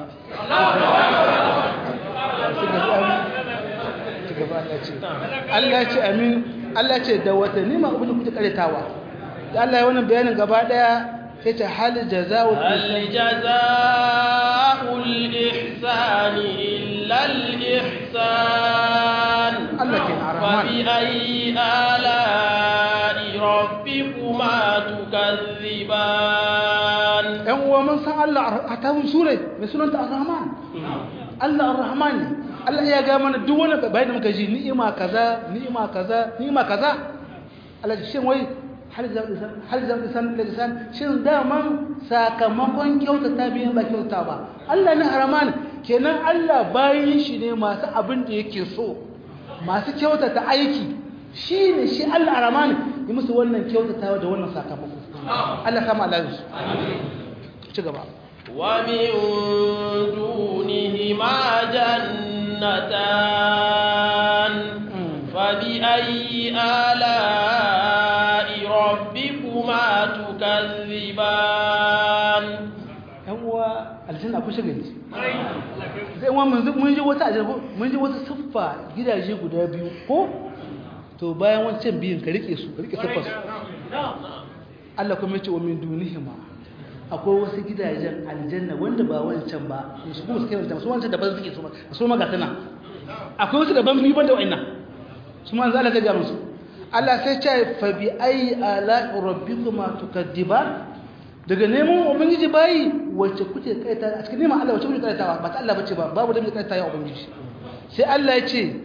[SPEAKER 2] Allah ce amin Allah ce da wata nima abin da kuke karetawa da Allah ya wannan bayanin gaba daya sai ce hal jazaa'u
[SPEAKER 1] هل جزاء الإحسان إلا الإحسان
[SPEAKER 2] Allah ke na rahman
[SPEAKER 1] فبأي آلاء ربكما تكذبان
[SPEAKER 2] ‘yan uwa mun san Allah a tawun sure mai sunanta ar-Rahman Allah ar-Rahman ne Allah ya ga mana duk wani bayan da muka ji ni'ima kaza ni'ima kaza ni'ima kaza Allah shi wai hal zan hal zan san lisan shin daman sakamakon kyautata biyan ba kyauta ba Allah ne ar-Rahman kenan Allah bayin shi ne masu abin da yake so masu kyautata aiki shi ne shi Allah ar-Rahman yi musu wannan kyautatawa da wannan sakamako Allah kama Allah su ci gaba
[SPEAKER 1] ومن دونهما جنتان فبأي آلاء ربكما تكذبان
[SPEAKER 2] yan uwa aljanna ku shiga ne zai uwa mun mun ji wata aljanna mun ji wata siffa gidaje guda biyu ko to bayan wancan biyun ka rike su ka rike siffar su Allah kuma yace wa min dunihima akwai wasu gidajen aljanna wanda ba wancan ba su kuma su kai wancan su wancan daban suke su ma su ma ga tana akwai wasu daban biyu banda wa'annan su ma Allah zai ga musu Allah sai ce fa bi ayi ala rabbikuma tukadiban daga neman ubangiji bayi wacce kuke kaita a cikin neman Allah wacce kuke kaitawa ba ta Allah bace ba babu da muke kaita ya ubangiji sai Allah ya ce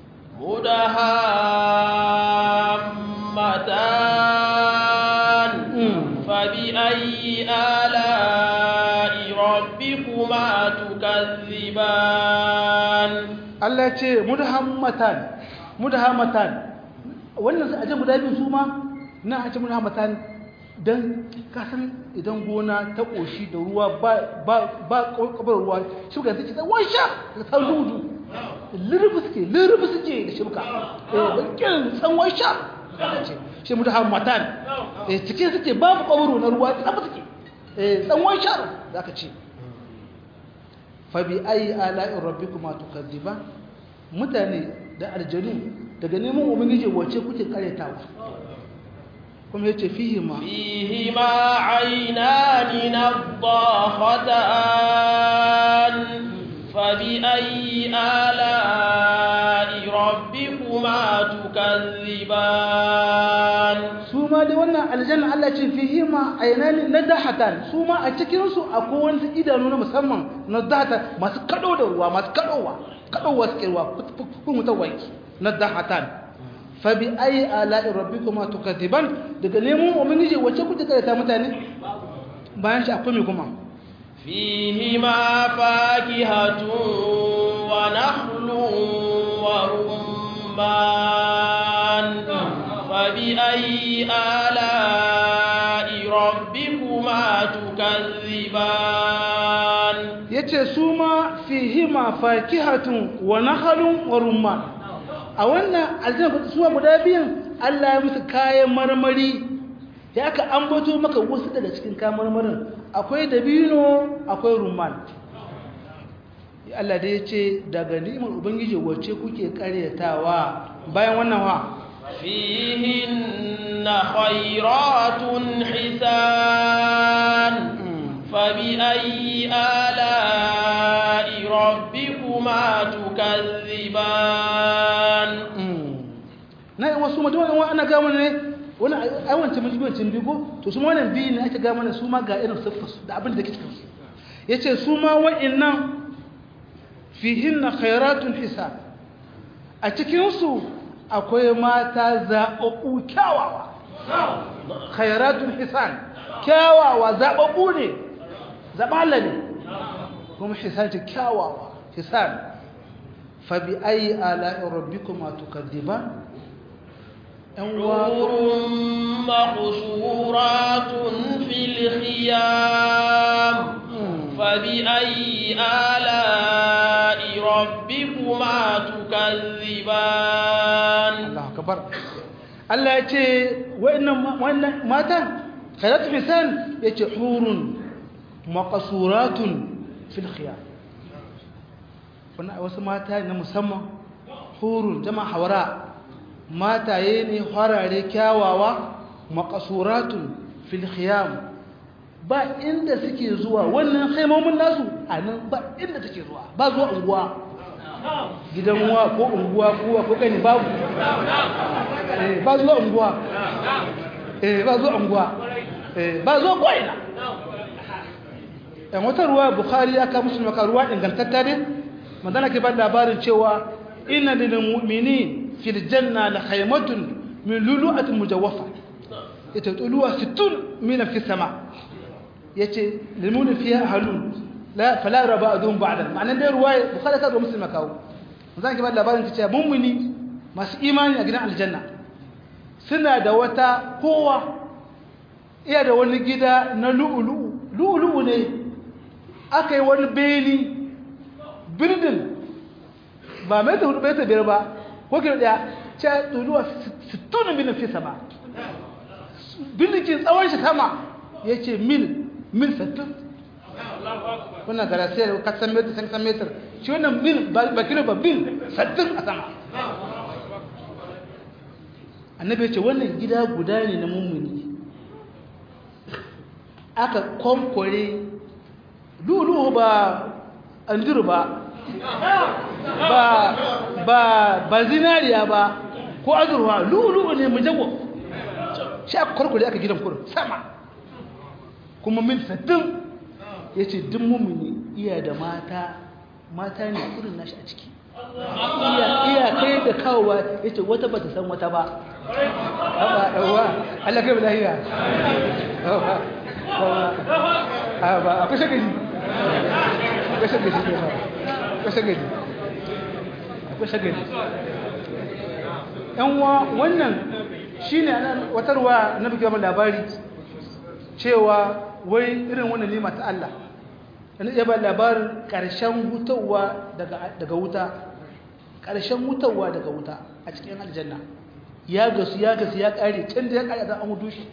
[SPEAKER 1] مدهامتان فبأي آلاء ربكما تكذبان
[SPEAKER 2] Allah ya ce mudhammatan mudhammatan wannan su aje guda biyu su ma na a ce mun hamata dan kasan idan gona ta koshi da ruwa ba ba ba kabar ruwa shuka take ta washa ta ta dudu lirbi suke lirbi suke da shibka eh bakin san washa ce shi mutu hamatan eh cikin suke babu kabaro na ruwa tsaba suke eh san washa zaka ce fa bi ayi ala'i rabbikuma tukadiban mutane da aljanu daga neman ubangiji wace kuke karetawa kuma yace fihi ma
[SPEAKER 1] fihi ma aynani nadhahatan fa bi ayyi ala'i rabbikuma tukazziban
[SPEAKER 2] su ma dai wannan aljanna Allah ce fihi ma aynani nadahatan su ma a cikin su akwai wani idanu na musamman nadahatan masu kado da ruwa masu kadowa kadowa suke ruwa kun mutawaki nadahatan fa bi ayi ala'i rabbikuma tukadiban daga neman ubangiji wacce kuke karanta mutane bayan shi akwai me kuma
[SPEAKER 1] fihi ma fakihatun wa nahlun wa rumman fa bi ayi ala'i rabbikuma tukazziban
[SPEAKER 2] yace su ma fihi ma fakihatun wa nahlun wa rumman a wannan aljanna suwa guda biyan Allah ya musu kayan marmari ya aka ambato maka wasu daga cikin kayan marmarin akwai dabino akwai rumman Allah da ya ce daga ni'imar ubangiji wacce kuke karyatawa bayan wannan wa
[SPEAKER 1] فيهن خيرات حسان فبأي آلاء ربكما تكذبان
[SPEAKER 2] na yi wasu mutum wani ana gama ne wani aiwance majibincin bigo to su wannan biyu ne ake gama ne su ma ga irin siffarsu da abin da ke cikinsu ya ce su ma wa'innan fihin na khairatun hisa a cikinsu akwai mata zaɓaɓɓu kyawawa khairatun hisan kyawawa zaɓaɓɓu ne zaɓala ne kuma hisan ce kyawawa hisan fabi ayi ala'in rabbikuma tukaddiban
[SPEAKER 1] حور مقصورات في الخيام فبأي آلاء ربكما تكذبان
[SPEAKER 2] الله أكبر Allah ya ce wa'annan matan khairat hisan ya ce hurun maqasuratun fil khiyam wannan wasu mata na musamman hurun jama'a hawara mataye ne harare kyawawa maqasuratun fil khiyam ba inda suke zuwa wannan haimomin nasu a nan ba inda suke zuwa ba zuwa unguwa gidan wa ko unguwa ko ko kani babu eh ba zuwa unguwa eh ba zuwa unguwa eh ba zuwa ko ina ɗan wata ruwa bukhari aka musulma ka ruwa ingantatta ne madana ke ba labarin cewa inna lil mu'minin fil janna la khaymatun min lulu'atin mujawwafa ita tuluwa 60 min fi sama yace lil mu'min fiha halun la fala raba adun ba'da ma'anan dai ruwaya bukhari ka da muslima kawo zan ki ba labarin cewa mummuni masu imani a gidan aljanna suna da wata kowa iya da wani gida na lu'ulu'u lu'ulu'u ne aka yi wani beni birdin ba mai ta hudu bai ta biyar ba ko kilo daya ce tuluwa 60 mil fi sama birnikin tsawon shi sama ya ce mil mil 60 wannan garasiyar kasan metar san san metar shi wannan mil ba kilo ba mil 60 a sama annabi ya ce wannan gida guda ne na mummuni aka kwamkware lulu ba anjuru ba ba ba ba zinariya ba ko azurwa lulu ne mujago shi aka kwarkware aka gidan kurin sama kuma mil sattin ya ce duk mummuni iya da mata mata ne irin nashi a ciki iya kai da kawowa ya ce wata ba ta san wata ba ba ɗauwa Allah kai lahiya ba a kusa gaji a kusa gaji ne ba a kusa gaji a kusa gaji yan wa wannan shine wata ruwa na buga labari cewa wai irin wannan nima ta Allah yana iya ba labarin ƙarshen hutawa daga wuta ƙarshen hutawa daga wuta a cikin aljanna ya gasu ya gasu ya ƙare can da ya ƙare a an hudu shi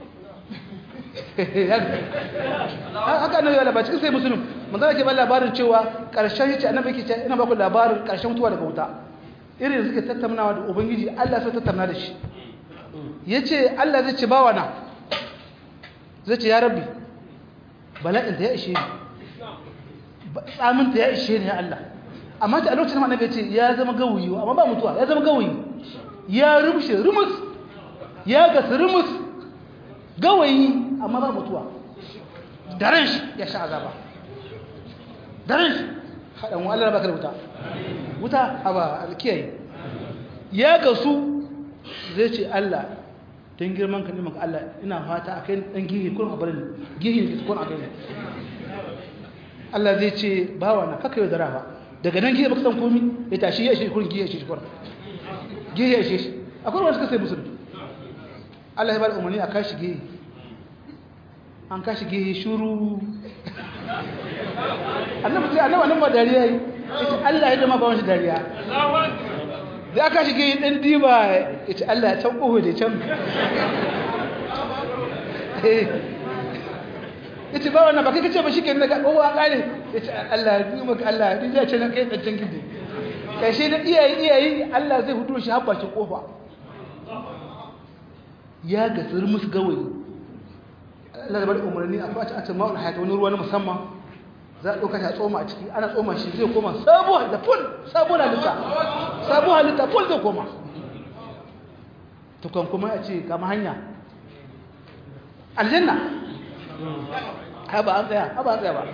[SPEAKER 2] haka annabi ya labar cikin sai musulun manzana ke ba labarin cewa ƙarshen yace annabi ke ce ina ba ku labarin ƙarshen mutuwa daga wuta irin suke tattaunawa da ubangiji Allah sai tattauna da shi yace Allah zai ce bawa na zai ce ya rabbi bala'in ta ya ishe ni tsamin ta ya ishe ni ya Allah amma ta a lokacin annabi ya ce ya zama gawayi amma ba mutuwa ya zama gawayi ya rumshe rumus ya gasu rumus gawayi amma ba mutuwa daren shi ya sha azaba daren shi haɗin wa Allah baka da wuta wuta a ba alkiyayi ya gasu zai ce Allah don girman ka neman Allah ina fata a kai ɗan gihi kun abarin gihi ne kun a kai Allah zai ce bawa na kaka yau da rafa daga nan gihi baka san komi ya tashi ya shi kun gihi ya shi kun gihi ya shi akwai wani suka sai musulmi Allah ya bada umarni a kashi gihi an kashi gihi shuru annabi sai annabi annabi dariya yi ita Allah ya dama ba wani dariya da aka shige ɗan diba ita Allah can ƙoho da can ita ba wannan ba kai kace ba shi ke daga ƙoho a ƙare ita Allah ya diba ka Allah ya diba ce na kai ɗancan gidi ƙarshe da iyayi iyayi Allah zai hudu shi haɓa shi ƙofa ya ga tsir musu gawayi Allah da bari umarni a faci a cimma wani hayata wani ruwa na musamman za a ɗauka ta tsoma a ciki ana tsoma shi zai koma sabuwa da ful sabuwa halitta sabuwa halitta ful zai koma tukwan kuma ya ce kama hanya aljanna ba an tsaya ba an tsaya ba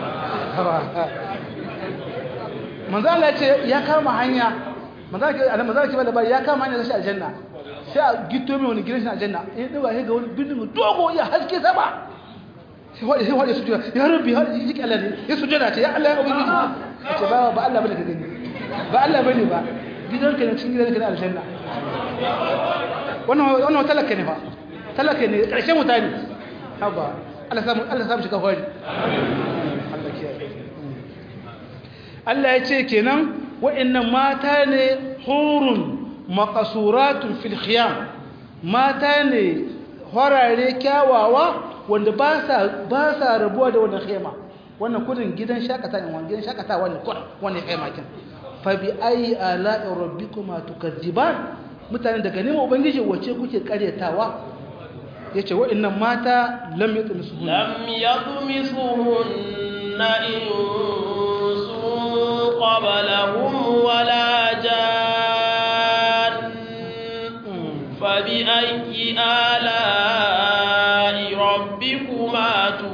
[SPEAKER 2] manzala ya ce ya kama hanya manzala ke ba da ya kama hanya zai aljanna sai a gito mai wani gidan shi aljanna ya ɗauka ya ga wani bindin dogo ya haske sama sai waɗe sai waɗe sujada ya rabbi har yi jiki Allah ne ya sujada ce ya Allah ya ubangiji ya ce ba ba Allah bane ka gani ba Allah bane ba gidan ka ne cikin gidan ka ne aljanna wannan wannan talaka ne fa talaka ne karshen mutane haba Allah samu Allah samu shiga hori Allah kiyaye Allah ya ce kenan wa'annan mata ne hurun maqasuratun fil khiyam mata ne horare kyawawa wanda ba sa rabuwa da wannan khema wannan kudin gidan shakata ne wannan gidan shakata wannan kudin wannan khema kin fa bi ayi ala'i rabbikuma tukadziban mutane daga neman ubangiji wace kuke karyatawa yace wa'annan mata lam yatmisuhun
[SPEAKER 1] lam yatmisuhunna insun qablahum wala jan fa bi ayyi ala'i rabbikuma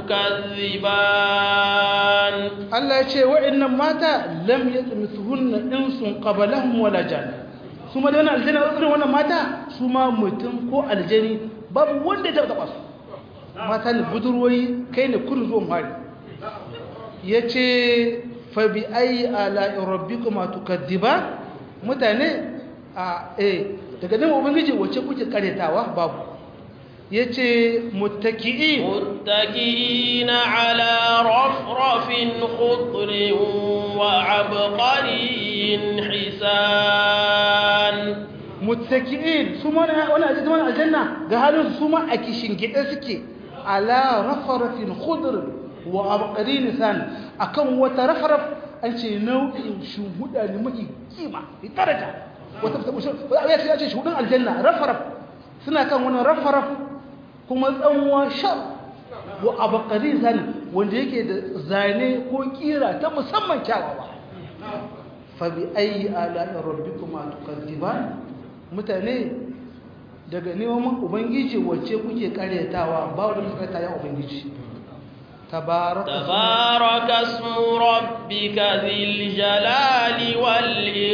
[SPEAKER 1] tukazziban
[SPEAKER 2] Allah ya ce wa'annan mata lam yatmisuhunna insun qablahum wala jan su ma da wannan aljanna irin wannan mata su ma mutum ko aljani babu wanda ya taba su mata ne budurwoyi kai ne kudu zuwan hari yace fa bi ayi ala rabbikuma tukazziban mutane a eh daga nan ubangiji wace kuke karetawa babu yace muttaki'in
[SPEAKER 1] muttaki'ina ala rafrafin khudrin wa abqariyin hisan
[SPEAKER 2] muttaki'in su ma wani ajiyar wani aljanna ga halin su ma a kishin gida suke ala rafrafin khudrin wa abqariyin hisan akan wata rafraf an ce nau'in shuhuda ne mai kima daraja wata ya ce shuhudin aljanna rafraf suna kan wani rafraf kuma tsanwa shar wa abakari zane wanda yake da zane ko kira ta musamman kyawawa fa bi ayi ala'i rabbikuma tukadziban mutane daga neman ubangiji wacce kuke karyatawa ba wanda kuka karyata ya ubangiji tabaraka
[SPEAKER 1] tabaraka ismu rabbika dhil jalali wal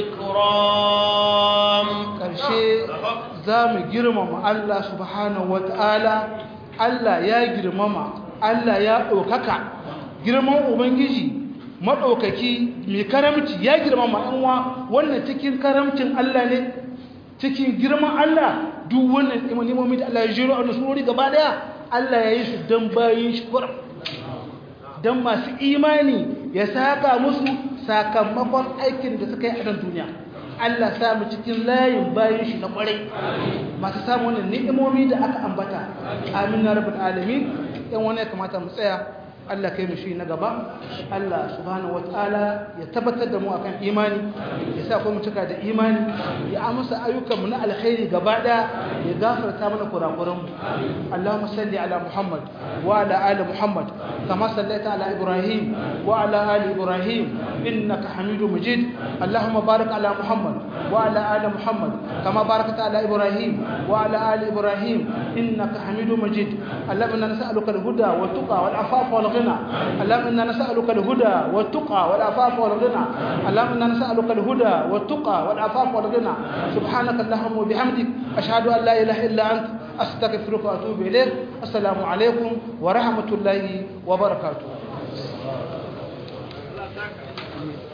[SPEAKER 1] ikram
[SPEAKER 2] karshe za mu girmama Allah subhanahu wata'ala Allah ya girmama Allah ya ɗaukaka girman Ubangiji maɗaukaki mai karamci ya girmama ɗanwa wannan cikin karamcin Allah ne cikin girman Allah duk wannan imanimomi da Allah ya jiro a surori gaba daya Allah ya yi su don bayin shi kuram don masu imani ya saka musu sakamakon aikin da suka yi a nan duniya Allah samu cikin layin bayan shi na kwarai masu samu wannan ni'imomi da aka ambata amin na rabbul alamin yan wani ya kamata mu tsaya Allah kai mu shi na gaba Allah subhanahu wataala ya tabbatar da mu akan imani ya sa mu cika da imani ya amsa ayyukan mu na alkhairi gaba daya ya gafarta mana kurakuran mu Allahumma salli ala Muhammad wa ala ali Muhammad kama sallaita ala Ibrahim wa ala ali Ibrahim innaka Hamidum Majid Allahumma barik ala Muhammad wa ala ali Muhammad kama barakta ala Ibrahim wa ala ali Ibrahim innaka Hamidum Majid Allahumma nas'aluka al-huda wa tuqa wal afafa wal الغنى اللهم إنا نسألك الهدى والتقى والعفاف والغنى اللهم إنا نسألك الهدى والتقى والعفاف والغنى سبحانك اللهم وبحمدك أشهد أن لا إله إلا أنت أستغفرك وأتوب إليك السلام عليكم ورحمة الله وبركاته